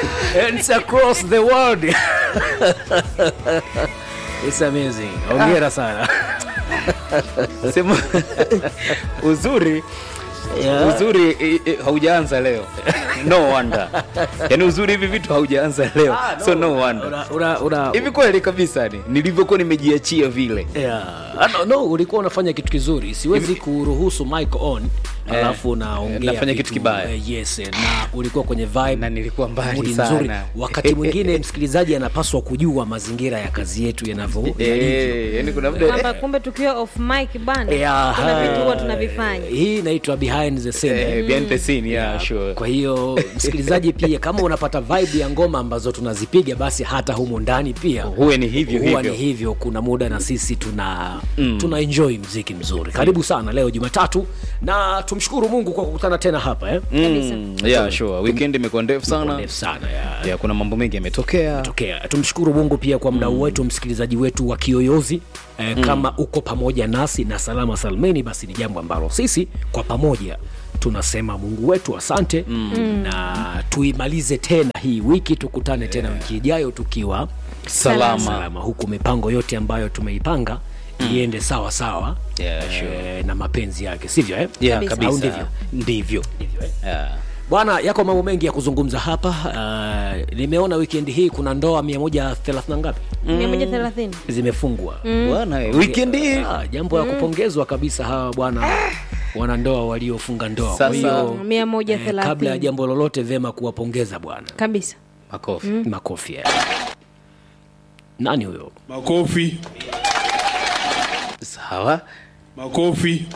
and across the world It's amazing. Hongera sana. sema uzuri Yeah. uzuri eh, eh, haujaanza leo no wonder yaani uzuri hivi vitu haujaanza leo Ah, so no wonder Una, una, una, hivi kweli kabisa ni nilivyokuwa nimejiachia vile Yeah. Ah, no, no, ulikuwa unafanya kitu kizuri siwezi kuruhusu mic on alafu unaongea nafanya vitu, kitu kibaya. eh, yes eh, na ulikuwa kwenye vibe na nilikuwa mbali mood sana. nzuri wakati mwingine msikilizaji anapaswa kujua mazingira ya kazi yetu yanavyo yalivyo. Eh, yaani kuna muda kwamba kumbe tukiwa off mic bana Yeah, kuna vitu huwa eh, tunavifanya hii inaitwa behind the scene eh, behind the scene yeah, sure kwa hiyo msikilizaji pia kama unapata vibe ya ngoma ambazo tunazipiga basi hata humo ndani pia huwe ni hivyo huwa hivyo ni hivyo kuna muda na sisi tuna mm. tuna enjoy mziki mzuri karibu sana leo jumatatu na tumshukuru mungu kwa kukutana tena hapa eh? mm, yeah, sure weekend imekuwa ndefu sana Ndefu sana ya yeah, kuna mambo mengi yametokea tokea tumshukuru mungu pia kwa mdau wetu msikilizaji wetu wa kiyoyozi eh, kama uko pamoja nasi na salama salmeni basi ni jambo ambalo sisi kwa pamoja tunasema mungu wetu asante mm. na tuimalize tena hii wiki tukutane tena wiki ijayo tukiwa salama salama huku mipango yote ambayo tumeipanga iende sawa sawa Yeah, sure. eh, na mapenzi yake sivyo eh? yeah, Kabisa. Au kabisa ndivyo? ndivyo Ndivyo, eh? yeah. bwana yako mambo mengi ya kuzungumza hapa uh, nimeona wikendi hii kuna ndoa 130 na ngapi mia moja thelathini zimefungwa bwana eh, weekend hii ah, jambo la kupongezwa kabisa hawa bwana wanandoa waliofunga ndoa kwa Sasa- hiyo mia moja eh, kabla ya thelathini jambo lolote vema kuwapongeza bwana kabisa makofi makofi eh. nani huyo Makofi, sawa makofi.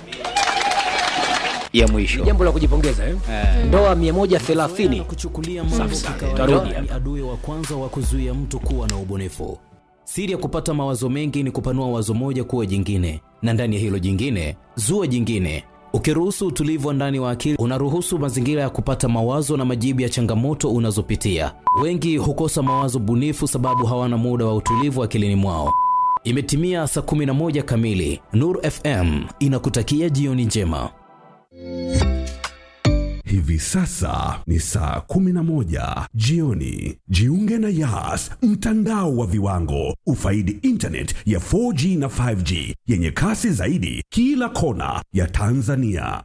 ya mwisho jambo la kujipongeza eh? ndoa 130 kuchukulia Safi mambo sana. kikawaida Tarudi ni hapa. adui wa kwanza wa kuzuia mtu kuwa na ubunifu. Siri ya kupata mawazo mengi ni kupanua wazo moja kuwa jingine, na ndani ya hilo jingine zua jingine. Ukiruhusu utulivu wa ndani wa akili, unaruhusu mazingira ya kupata mawazo na majibu ya changamoto unazopitia. Wengi hukosa mawazo bunifu sababu hawana muda wa utulivu akilini mwao. Imetimia saa 11 kamili. Nur FM inakutakia jioni njema. Hivi sasa ni saa 11 jioni. Jiunge na Yas, mtandao wa viwango. Ufaidi internet ya 4G na 5G yenye kasi zaidi kila kona ya Tanzania.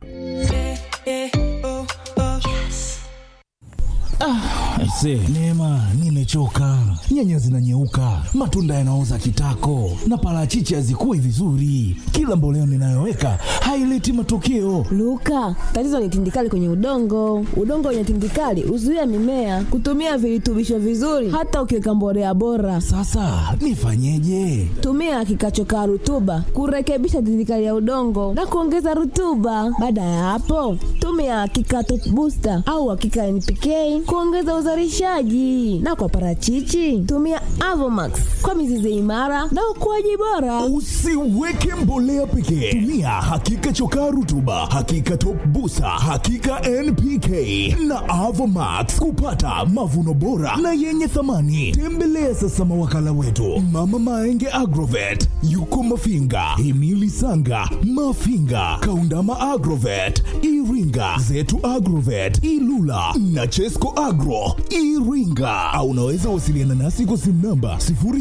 Aise, Neema, nimechoka. Nyanya zinanyeuka, matunda yanaoza kitako, na parachichi hazikui vizuri. Kila mboleo ninayoweka haileti matokeo. Luka, tatizo ni tindikali kwenye udongo. Udongo wenye tindikali huzuia mimea kutumia virutubisho vizuri, hata ukiweka mbolea bora. Sasa nifanyeje? Tumia kikachokaa rutuba kurekebisha tindikali ya udongo na kuongeza rutuba. Baada ya hapo, tumia kikato booster au hakika NPK kuongeza uzalishaji, na kwa parachichi tumia Avomax kwa mizizi imara na ukuaji bora. Usiweke mbolea pekee, tumia hakika chokaa rutuba, hakika top busa, hakika NPK na Avomax kupata mavuno bora na yenye thamani. Tembelea sasa mawakala wetu Mama Maenge Agrovet, yuko Mafinga, Himili Sanga, Mafinga, Kaundama Agrovet, Iringa, Zetu Agrovet, Ilula na Chesco Agro Iringa, au unaweza wasiliana nasi kwa simu namba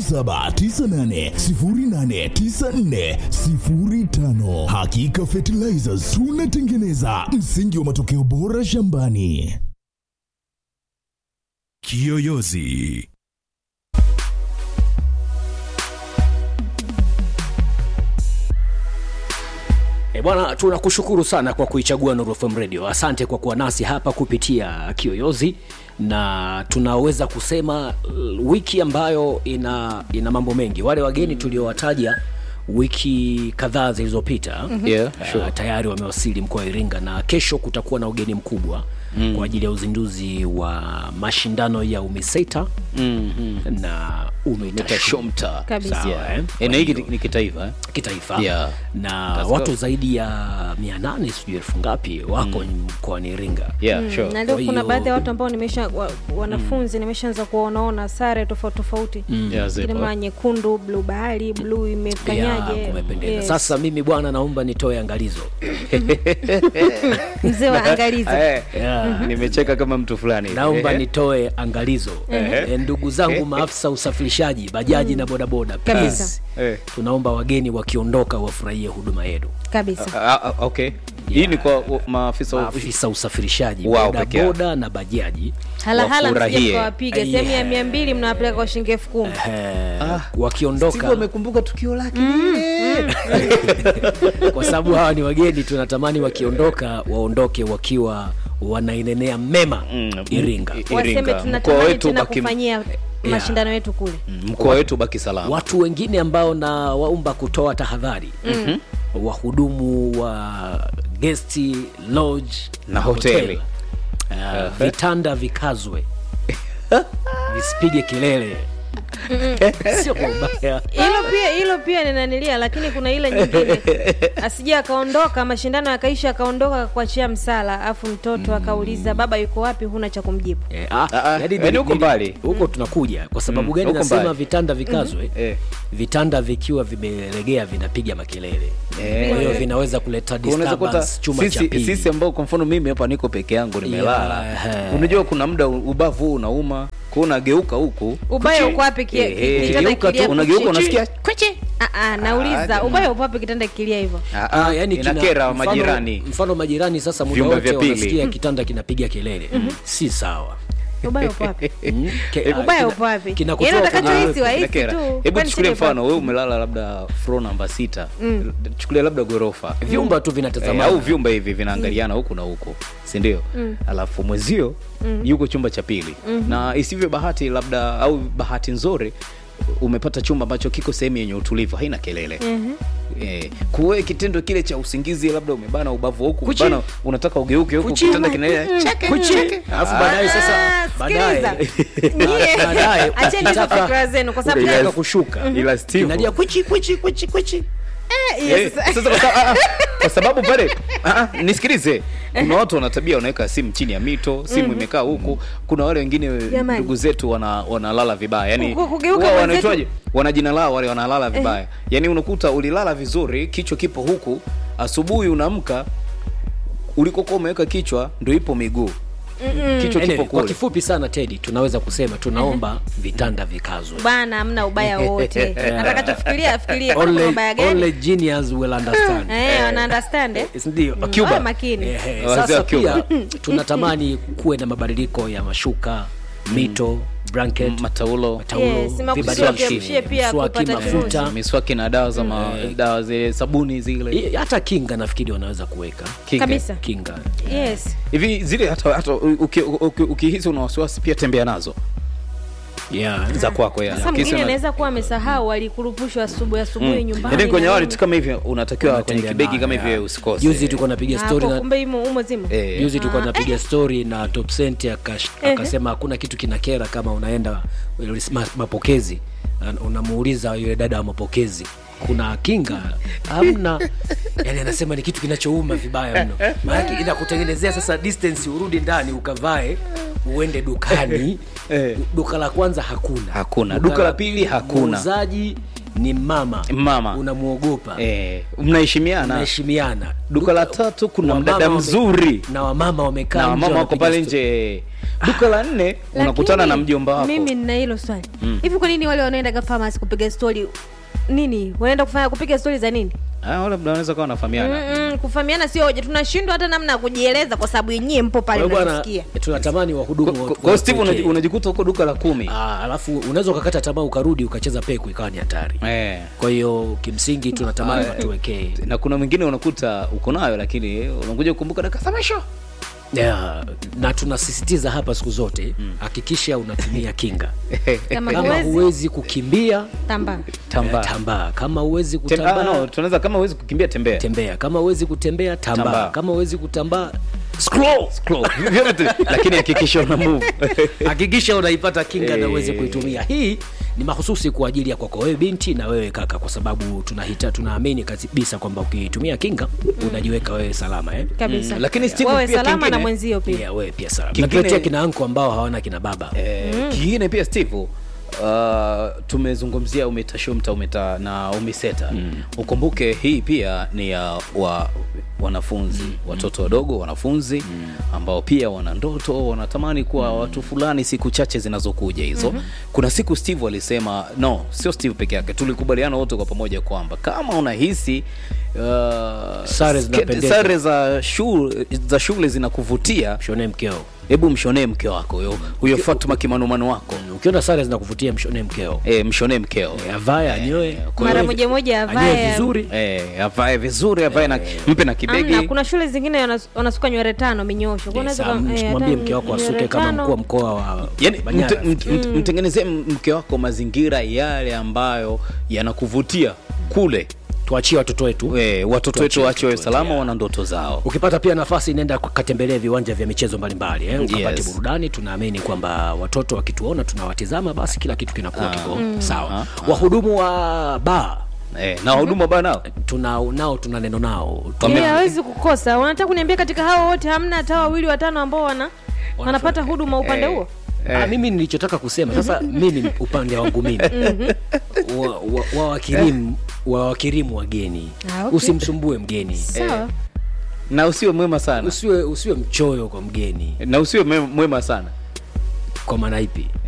0798089405. Hakika Fertilizers tunatengeneza msingi wa matokeo bora shambani. Kiyoyozi. E bwana, tunakushukuru sana kwa kuichagua Nuru FM Radio. Asante kwa kuwa nasi hapa kupitia Kiyoyozi, na tunaweza kusema uh, wiki ambayo ina ina mambo mengi. Wale wageni tuliowataja wiki kadhaa zilizopita Yeah, uh, sure. tayari wamewasili mkoa wa Iringa na kesho kutakuwa na ugeni mkubwa mm. kwa ajili ya uzinduzi wa mashindano ya UMISETA mm, mm. na UMITASHUMTA Tashomta Kabisa. Sawa, Yeah. eh? Eh, na hiki ni kitaifa eh? kitaifa Yeah. na That's watu good. zaidi ya mia nane sijui elfu ngapi wako mkoani Iringa yeah, Mm, sure. na leo Kwa kuna hiyo- baadhi ya watu ambao nimesha wa, wanafunzi nimeshaanza kuwaonaona sare tofauti tofauti Yeah, zipo. kilima nyekundu bluu bahari bluu Ya, imefanyaje kumependeza Yes. sasa mimi bwana naomba nitoe angalizo mzee wa angalizi Eh, Ya, nimecheka kama mtu fulani hivi. naomba Ehe. nitoe angalizo Ehe. e, ndugu zangu maafisa usafirishaji bajaji na bodaboda Kabisa. please, Eh. tunaomba wageni wakiondoka wafurahie huduma yenu kabisa Ah, ah, okay hii ni kwa uh, maafisa wa- maafisa usafirishaji Wao peke yao. bodaboda na bajaji halahala Wafurahie. msije mkawapiga sehemu ya Yeah. mia mbili mnawapeleka kwa shilingi elfu kumi eh, Steve wakiondoka amekumbuka tukio lake kwa sababu hawa ni wageni tunatamani wakiondoka waondoke wakiwa wanainenea mema Mm, iringa i- waseme Iringa. Mkoa tunatamani wetu tena baki- kufanyia mashindano yetu kule Mm, mkoa wetu baki salama watu wengine ambao na waumba kutoa tahadhari mm-hmm. wahudumu wa gesti lodge Na hoteli. uh, vitanda vikazwe visipige kelele sio kwa ubaya hilo pia hilo pia ninanilia lakini kuna ile nyingine asija akaondoka mashindano yakaisha akaondoka kuachia msala afu mtoto akauliza baba yuko wapi huna cha kumjibu Eh, ah, Ah, ah, yaani yaani nili- huko nili- mbali. huko tunakuja kwa sababu Mm, gani huko nasema mbali. vitanda vikazwe Eh. vitanda vikiwa vimelegea vinapiga makelele Eh. kwa hiyo vinaweza kuleta unaweza kuta disturbance chuma cha sisi, pili sisi ambao kwa mfano mimi hapa niko peke yangu nimelala Yeah. unajua kuna muda ubavu huu unauma kwa unageuka huku ubaya uko wapi ki- Eh, eh, kitanda geuka tu, kilia unageuka kuchi- unasikia Ah, ah, nauliza Ah, ubaya uko wapi kitanda kilia hivyo Ah, Ah, ah, yani kina- inakera mfano- majirani mfano majirani sasa muda Vyumba wote vya pili. wanasikia kitanda kinapiga kelele si sawa ubaya uko wapi Mm, ke- ah, ubaya kina- uko wapi kinakutoa Yaani kwenye- utakachohisi wahisi Inakera. tu hebu Kwani chukulia shida mfano wewe umelala labda floor namba sita chukulia labda ghorofa vyumba tu Eh, vinatazamana au vyumba hivi vinaangaliana huku na huku sindio alafu mwezio yuko chumba cha pili na isivyo bahati labda au bahati nzuri umepata chumba ambacho kiko sehemu yenye utulivu haina kelele Eh, kuwe kitendo kile cha usingizi labda umebana ubavu huku Kuchi. bana unataka ugeuke huku Kuchi. kitanda kinaenda cheke, Kuchi. cheke. alafu baadaye sasa Ah, baadaye sikiliza. Nyie, baadaye acheni hizo ukitaka- fikra zenu kwa sababu ukitaka leo- kushuka ila Steve- kinalia kwichi kwichi kwichi kwichi Eh, Eh, yes. sasa kwa sa- ah, ah, kwa sababu pale ah, ah, nisikilize kuna watu wana tabia wanaweka simu chini ya mito simu imekaa huku kuna wale wengine Jamani. ndugu zetu wana wanalala vibaya yani Ku- kugeuka wao mwenzetu- wanaitwaje wana jina lao wale wanalala vibaya yani unakuta ulilala vizuri kichwa kipo huku asubuhi unaamka ulikokuwa umeweka kichwa ndo ipo miguu kichwa Anyway, kipo kwa kule kifupi sana tedi tunaweza kusema tunaomba vitanda vikazwe bana hamna ubaya wowote atakachofikiria afikiria kuna only, ubaya gani only genius will understand Eh, wana understand eh? ndio Cuba. Wawe makini Eh, eh, Wazee sasa wa Cuba. pia tunatamani kuwe na mabadiliko ya mashuka mito blanket mataulo taulo, Yes, makusudi vibadiliki, wakuepushie pia mswaki, kupata mafuta miswaki na dawa za ma, dawa zile sabuni zile I- hata kinga nafikiri wanaweza kuweka Kinga. kabisa kinga yes hivi zile hata hata uki- uki- ukihisi una wasiwasi pia tembea nazo yeah. za kwako ya. sasa Ukihisi mwingine una- anaweza kuwa amesahau alikurupushwa asubuhi asubuhi nyumbani yaani kwenye na wallet nini. kama hivyo unatakiwa kwenye Unatembea kibegi nayo, kama yeah. hivyo usikose juzi tulikuwa napiga Ah, story kwa na kumbe imo umo zima Eh, juzi tulikuwa Ah, napiga story na top Cent akash- akasema hakuna kitu kinakera kama unaenda ma- mapokezi na unamuuliza yule dada wa mapokezi kuna kinga hamna yani anasema ni kitu kinachouma vibaya mno maanake inakutengenezea sasa distance urudi ndani ukavae uende dukani Eh. duka la kwanza hakuna Hakuna. Duka la pili hakuna. muuzaji ni mama Mama. unamwogopa eh, mnaheshimiana naheshimiana duka la tatu kuna wamama mdada wame- mzuri na wamama wamekaa na nje wamama wako wanapiga pale story. nje duka la nne unakutana na Lakini, mjomba wako mimi nina hilo swali hivi kwa nini wale wanaendaga famasi kupiga stori nini wanaenda kufanya kupiga stori za nini Ah, wale labda wanaweza kuwa wanafahamiana Mm-mm, kufahamiana sio hoja tunashindwa hata namna ya kujieleza kwa sababu yenyewe mpo pale Kwa hiyo bwana mnasikia tunatamani wahudumu Kwa- wa- kwa kwa hiyo Steve watuwekee. unaji- unajikuta huko duka la kumi Ah, alafu unaweza ukakata tamaa ukarudi ukacheza peku ikawa ni hatari eh. kwa hiyo kimsingi tunatamani watuwekee na kuna mwingine unakuta uko nayo lakini unakuja kukumbuka dakika za mwisho yeah, na tunasisitiza hapa siku zote hakikisha unatumia kinga kama kama huwezi huwezi kukimbia tamba Tambaa. eh, tambaa kama huwezi Tem- ah, kutambaa no, tunaweza kama huwezi kukimbia tembea tembea kama huwezi kutembea tambaa Tambaa. kama huwezi kutambaa scroll Scroll. Vyote, lakini hakikisha una move hakikisha unaipata kinga na Eh. uweze kuitumia hii ni mahususi kwa ajili ya kwako wewe binti na wewe kaka kwa sababu tunahita tunaamini kabisa kwamba ukitumia kinga unajiweka wewe salama eh? kabisa Mm, lakini Steve wewe pia salama na kingine- mwenzio pia yeah, wewe pia salama Kingine- Tunakuletea kina anko ambao hawana kina baba Eh, kingine pia steve uh, tumezungumzia umetashumta umeta na umiseta mm. ukumbuke hii pia ni ya wa, wanafunzi mm. watoto wadogo wanafunzi mm. ambao pia wana ndoto wanatamani kuwa mm. watu fulani siku chache zinazokuja hizo mm-hmm. kuna siku steve alisema no sio steve peke yake tulikubaliana wote kwa pamoja kwamba kama unahisi uh, Sare sketi- zinapendeza. sare za shule, za shule zinakuvutia mshonee mkeo hebu mshonee mke wako huyo huyo fatuma kimanumano wako ukiona sare zinakuvutia mshonee mkeo e, mshonee mkeo Eh, avae anyoe kwa mara hiyo- moja moja anyoe avae vizuri Eh, avae vizuri avae na mpe na kibegi Amna, kuna shule zingine wanas- wanasuka nywele tano minyosho Kwa Yes, unaweza am- ka- eh, mwambie hata mke wako nywele asuke kama tano. mkuu wa mkoa wa yani Manyara. mte, mt, mt, mtengenezee mke wako mazingira yale ambayo yanakuvutia kule tuachie watoto wetu e, watoto Tuachie wetu wache wawe watoto salama wetu, wana ndoto zao ukipata pia nafasi nenda katembelee viwanja vya michezo mbalimbali eh, ukapate Yes. burudani tunaamini kwamba watoto wakituona tunawatizama basi kila kitu kinakuwa kiko sawa Ah, wahudumu wa baa e, na wahuduma bana tuna nao tuna neno nao Wame- Eh, hawezi kukosa wanataka kuniambia katika hao wote hamna hata wawili watano ambao wana wanapata huduma upande huo Ah, mimi nilichotaka kusema sasa mimi upande wangu mimi wa- wa- wawakirimu wawakirimu wageni Ah, okay. usimsumbue mgeni sawa na usiwe mwema sana usiwe usiwe mchoyo kwa mgeni na usiwe mwe- mwema sana kwa maana ipi